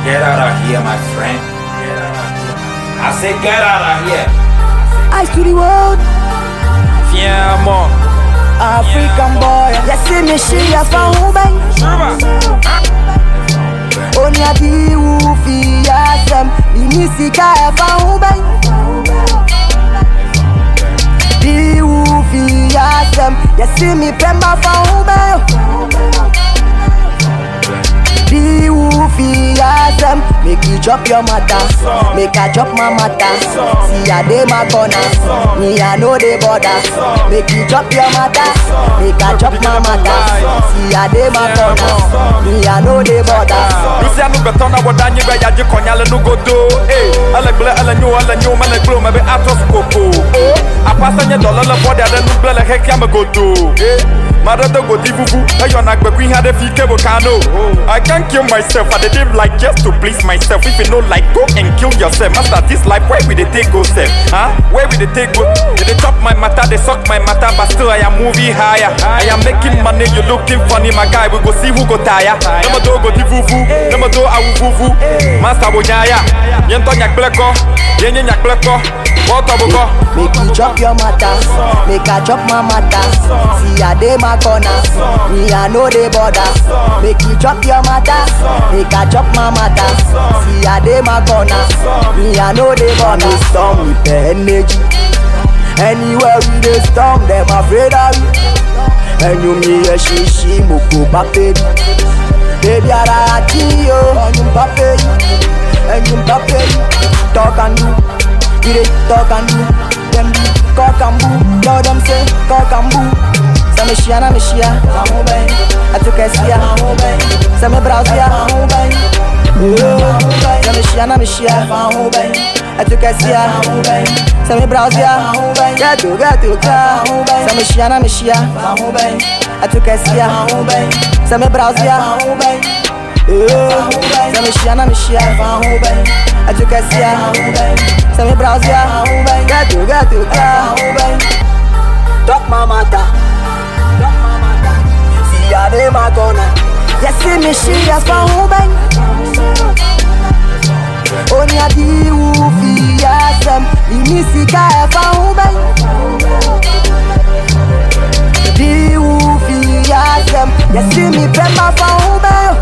Get out of here, my friend. Get out of here. I say get out of here. Eyes to the world, Fiamo. African boy. You see me, she a fan who bang. Only a di who fi yasem. Ini sika a fan who bang. Di who fi yasem. You see me, pemba fan who bang. Di who fi yasem. Make you drop your matter. Make I drop my matter. See a day my corner. Me I know the border. Make you drop your matter. Make I drop my matter. See a day my corner. Me I know the border. Bisia nu beton na wada nyi be yaji konyale nu godo Eh, ele gble ele nyu ele nyu mele glo me be atos koko Oh, apasa nye dole le body ade nu gble le hekia me godo Eh, mare de godi vuvu Eyo na gbe kwi hade fi kebo kano I can't kill myself, I dey live like just to please myself If you know like go and kill yourself Master this life, where we dey take go self Huh? Where we dey take go They dey chop my matter, they suck my matter But still I am moving higher I am making money, you looking funny My guy, we go see who go tire Nemo do go di vuvu Nemo do awu vuvu Master wo nyaya Yento nyak bleko Yenye nyak bleko Water buko Make you drop your matter, make I drop my matter. See a day my corner, me I know the border. Make you drop your matter, make I drop my matter. See a day my corner, me I know the border. Me storm with the energy. Anywhere we dey storm, them afraid of me. And you me a shishi moko baby. Baby ara ati yo, and you baby, and you baby. Talk and do, we dey talk and do. Them do cock and boo, yo them say cock and boo. Say me shia na me shia, famu bang. I took a sia, famu bang. Say me browse ya, famu bang. Say me shia na me shia, famu bang. I took a sia, famu bang. Say me browse ya, famu bang. Get to get to famu bang. Say me shia na me shia, famu bang. I took a sia, famu bang. Say me browse ya, famu bang. Say me shia na me shia, famu bang. I took a sia, famu bang. Say me browse ya, famu bang. Get to get to famu bang. Talk my matter. Talk my matter. See ya dey my corner. You see me she as for who bang. Only a di who fi yasem. Ini sika e for who bang. Di who fi yasem. You see me pemba for who bang.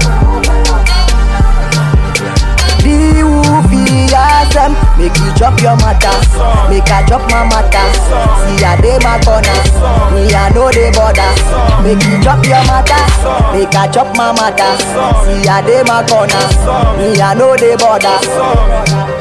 Di who fi yasem. Make you drop your matter. Make I drop my matter. See a day my corner. Me I know the border. Make you drop your matter. Make I drop my matter. See a day my corner. Me I know the border.